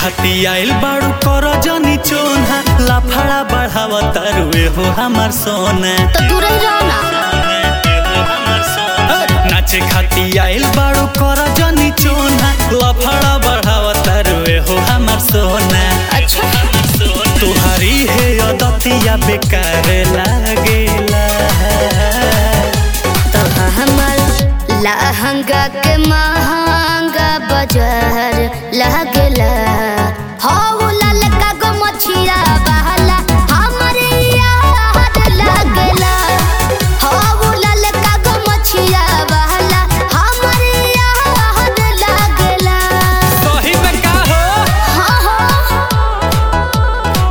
खाती आइल बाड़ू कर जनी चोना लाफड़ा बढ़ावा तारुए हो हमार सोना तो दूर ही रहो ना नाचे खाती आइल बाड़ू कर जनी चोना लफड़ा बढ़ावा तारुए हो हमार सोना अच्छा तुहारी है अदतिया बेकार लागेला तो हमर लहंगा के महंगा बाजार लागेला हो लाल का गो मछिया बहला हमरे याद लागेला हो लाल का गो मछिया बहला हमरे याद लागेला सही में का हो हाँ हाँ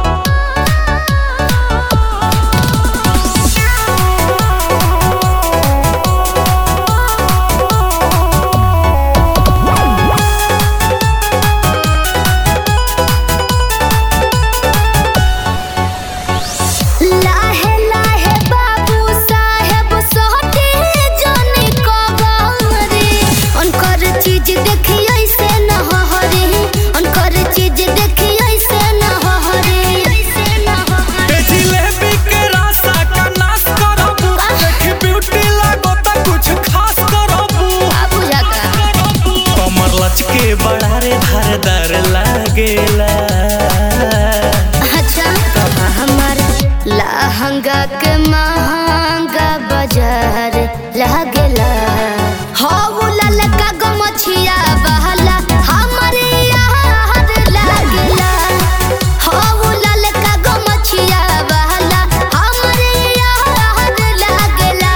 लाहे लाहे बाबू साहेब सोहटी जोनी को गौरी उनकर चीज देखी ऐसे न हरी उनकर चीज देखी ऐसे न हरी ऐसे न ए जिलेबी के रासा का नाश करबू देखी ब्यूटी लागो त कुछ खास करबू बाबू जाका कमर लचके बड़ा रे धारदार लागेला अच्छा तो हमार लहंगा के महंगा बाजार लागेला हो लाल का गो मछिया बहला हमरे याद लागेला हो लाल का गो मछिया बहला हमरे याद लागेला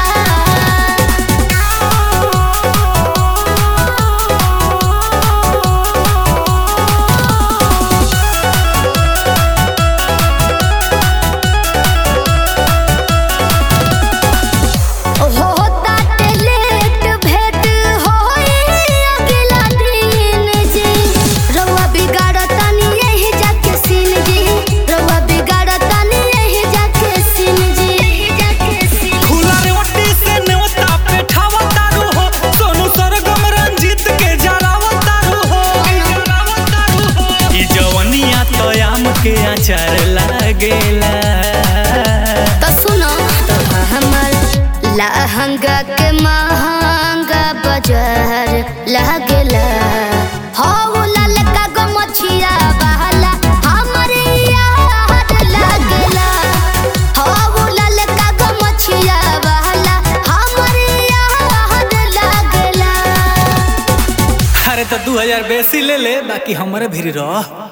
हो ताटे लेट भेट होई अगला दिन जी रउआ बिगाड़तानी यही जाके सीन जी रउआ बिगाड़तानी यही जाके सीन जी यही जाके सीन खुला रे ओटी से नेवता पे ठावा तारू हो सोनू सरगम रंजीत के जरावा तारू हो जरावा तारू हो ई जवनिया तो आम के अचार लागेला तो सुनो तो हमर लहंगा के महंगा बाजार लागेला हो लाल का गो मछिया बहला हमरे याद लागेला हो लाल का गो मछिया बहला हमरे याद लागेला अरे तो दू हजार बेसी ले ले बाकी हमारे भी रह